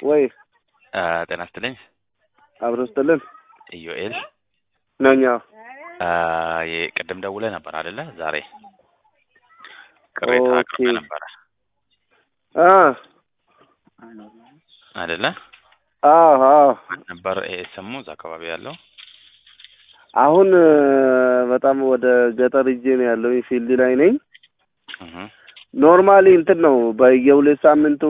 ወይ አ፣ ጤና ይስጥልኝ አብሮ ስጥልን ኢዮኤል ነኛ አ፣ የቅድም ደውለህ ነበር አይደለ? ዛሬ ቅሬታ ኦኬ። አቅርበህ ነበረ አ አይደለ? አ አ ነበር ኤስሙ እዛ አካባቢ ያለው አሁን እ፣ በጣም ወደ ገጠር ሂጄ ነው ያለው ፊልድ ላይ ነኝ። እህ ኖርማሊ እንትን ነው በየሁለት ሳምንቱ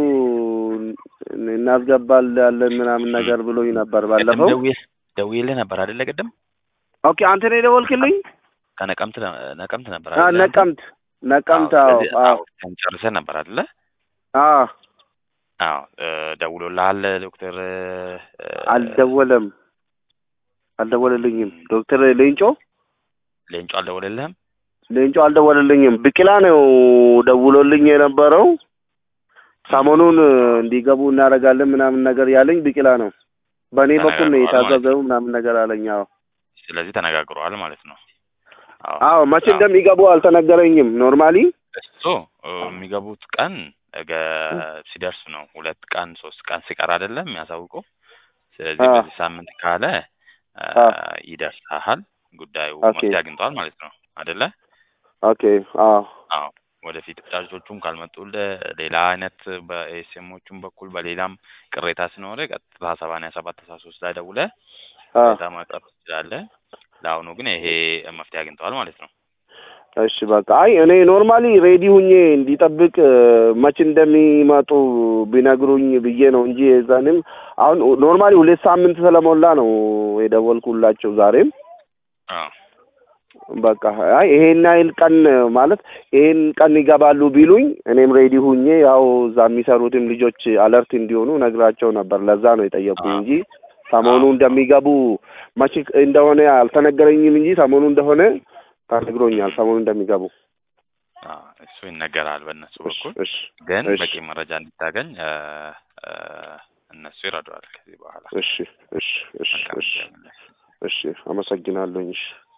እናስገባለን ምናምን ነገር ብሎኝ ነበር ቅድም ባለፈው። ደውዬ ደውዬልህ ነበር አይደለ? ቅድም ኦኬ አንተ ነው የደወልክልኝ? ከነቀምት ነ- ነቀምት ነበር አ አይደለ? ነቀምት ነቀምት። አዎ፣ አዎ ስለዚህ አዎ አውርተን ጨርሰን ነበር አይደለ? አዎ አዎ እ፣ ደውሎልሃል ዶክተር እ፣ አልደወለም አልደወለልኝም። ዶክተር ሌንጮ ሌንጮ አልደወለልህም? ሌንጮ አልደወለልኝም። ብቅላ ነው ደውሎልኝ የነበረው። ሰሞኑን እ፣ እንዲገቡ እናደርጋለን ምናምን ነገር ያለኝ ብቅላ ነው። በእኔ በኩል ነው ተነጋግረዋል ማለት የታዘዘው ምናምን ነገር አለኝ። አዎ ስለዚህ ተነጋግረዋል ማለት ነው። አዎ አዎ መቼ አዎ። እንደሚገቡ አልተነገረኝም። ኖርማሊ እሱ እ፣ የሚገቡት ቀን ነገ ሲደርስ ነው። ሁለት ቀን ሶስት ቀን ሲቀር አይደለም የሚያሳውቁ። ስለዚህ አዎ። በዚህ ሳምንት ካለ እ፣ አዎ። ይደርሳል። ጉዳዩ ኦኬ። መፍትሄ አግኝተዋል ማለት ነው አይደለ? ኦኬ አዎ አዎ ወደፊት ጫጩቶቹም ካልመጡልህ ሌላ አይነት በኤስኤሞቹም በኩል በሌላም ቅሬታ ሲኖር ቀጥታ ሰባንያ ሰባት አስራ ሶስት ላይ ደውለህ አዎ ቅሬታ ማቅረብ ትችላለህ። ለአሁኑ ግን ይሄ መፍትሄ አግኝተዋል ማለት ነው። እሺ በቃ አይ እኔ ኖርማሊ ሬዲ ሁኜ እንዲጠብቅ እ፣ መቼ እንደሚመጡ ቢነግሩኝ ብዬ ነው እንጂ የዛንም አሁን ኖርማሊ ሁለት ሳምንት ስለሞላ ነው የደወልኩላቸው ዛሬም አዎ በቃ አይ ይሄን ያህል ቀን ማለት ይሄን ቀን ይገባሉ ቢሉኝ እኔም ሬዲ ሁኜ ያው እዛ የሚሰሩትም ልጆች አለርት እንዲሆኑ ነግራቸው ነበር። ለዛ ነው የጠየቁኝ አዎ። እንጂ ሰሞኑ አዎ። እንደሚገቡ መቼ እንደሆነ አልተነገረኝም እንጂ ሰሞኑ እንደሆነ ተነግሮኛል። ሰሞኑ እንደሚገቡ አዎ እሱ ይነገራል በእነሱ እሺ በኩል እሺ ግን እሺ በቂ መረጃ እንድታገኝ እ፣ እ፣ እነሱ ይረዱሃል ከዚህ በኋላ እሺ እሺ እሺ መልካም እሺ ጊዜ። እሺ አመሰግናለሁኝ። እሺ